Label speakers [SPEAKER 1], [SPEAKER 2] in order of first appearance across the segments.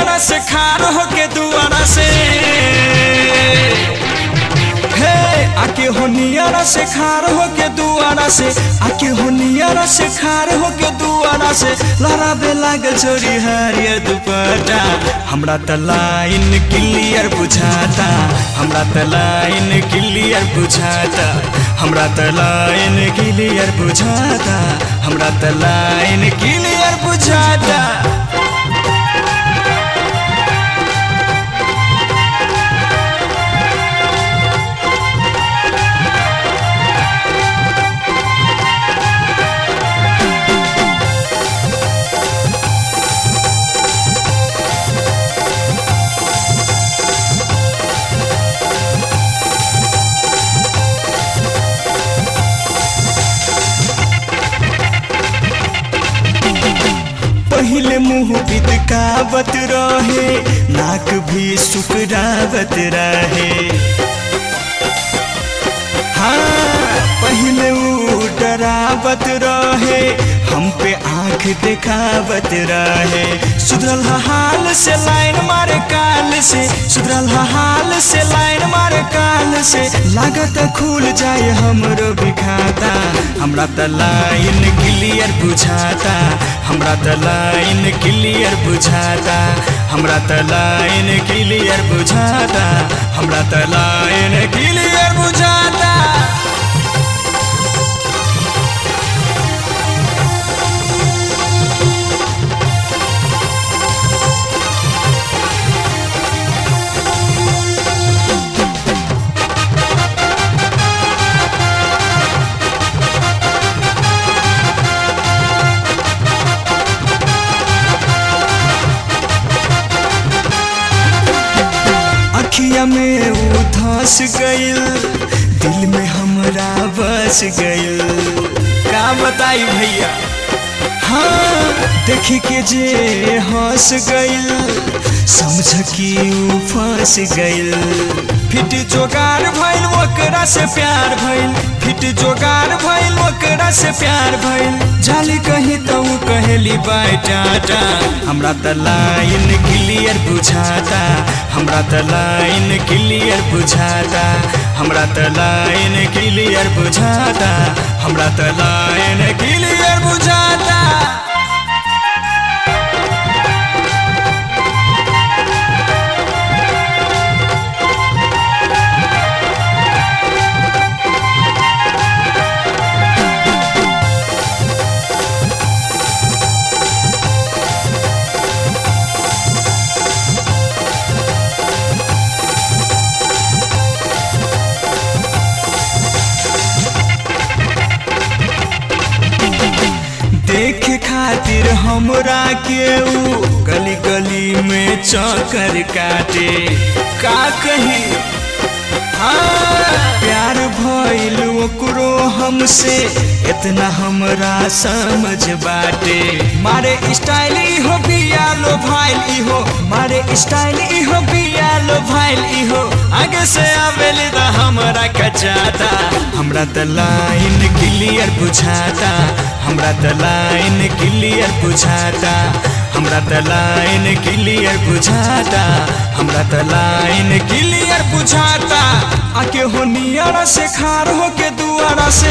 [SPEAKER 1] नियारा से खार होके दुआरा से हे आके हो नियारा से खार होके दुआरा से आके हो नियारा से खार होके दुआरा से लहराबे लागल छोरी हरियर दुपट्टा हमरा त लाइन क्लियर बुझाता हमरा त लाइन क्लियर बुझाता हमरा त लाइन क्लियर बुझाता हमरा त लाइन क्लियर बुझाता पहले मुंह बिदकावत रहे नाक भी सुकरावत रहे हाँ पहले ऊ डरावत रहे हम पे आंख दिखावत रहे सुधरल हा हाल से लाइन मारे काल से सुधरल हा हाल से लाइन मारे काल से लागत खुल जाए हमरो भी खाता हमरा त लाइन क्लियर बुझाता हमरा त लाइन क्लियर बुझाता हमरा त लाइन क्लियर बुझाता हमरा त लाइन क्लियर बुझाता अखिया में वो धस गइल दिल में हमरा बस गइल का बताई भैया हाँ देख के जे हंस गइल समझ कि ऊ फंस गइल फिट जोगार भइल ओकरा से प्यार भइल फिट जोगार भइल ओकरा से प्यार भइल जाली कहीं तो ऊ कहेली बाय टाटा हमरा त लाइन क्लियर बुझाता हमरा त लाइन क्लियर बुझाता हमरा त लाइन क्लियर बुझाता हमरा त लाइन क्लियर बुझाता देखे खातिर हमरा के ऊ गली गली में चक्कर काटे का कही हाँ प्यार भइल ओकरो हमसे इतना हमरा समझ बाटे मारे स्टाइल इहो बिया लो भाइल इहो मारे स्टाइल इहो बिया लो भाइल इहो आगे से आवेली त हमरा कचाता हमरा त लाइन क्लियर बुझाता हमरा त लाइन क्लियर बुझाता हमरा त लाइन क्लियर बुझाता हमरा त लाइन क्लियर बुझाता आके हो नियारा से खार हो के दुआरा से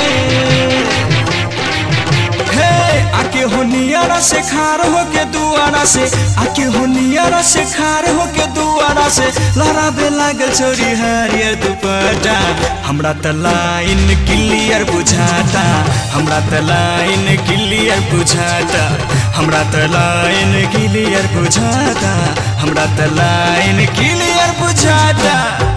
[SPEAKER 1] हे आके हो नियारा से खार हो के दुआरा से आके हो नियारा से खार हो के दुआरा से लहराबे लागल छोरी हरियर दुपट्टा हमरा त लाइन क्लियर बुझाता हमरा त लाइन क्लियर बुझाता हमरा त लाइन क्लियर बुझाता हमरा त लाइन क्लियर बुझाता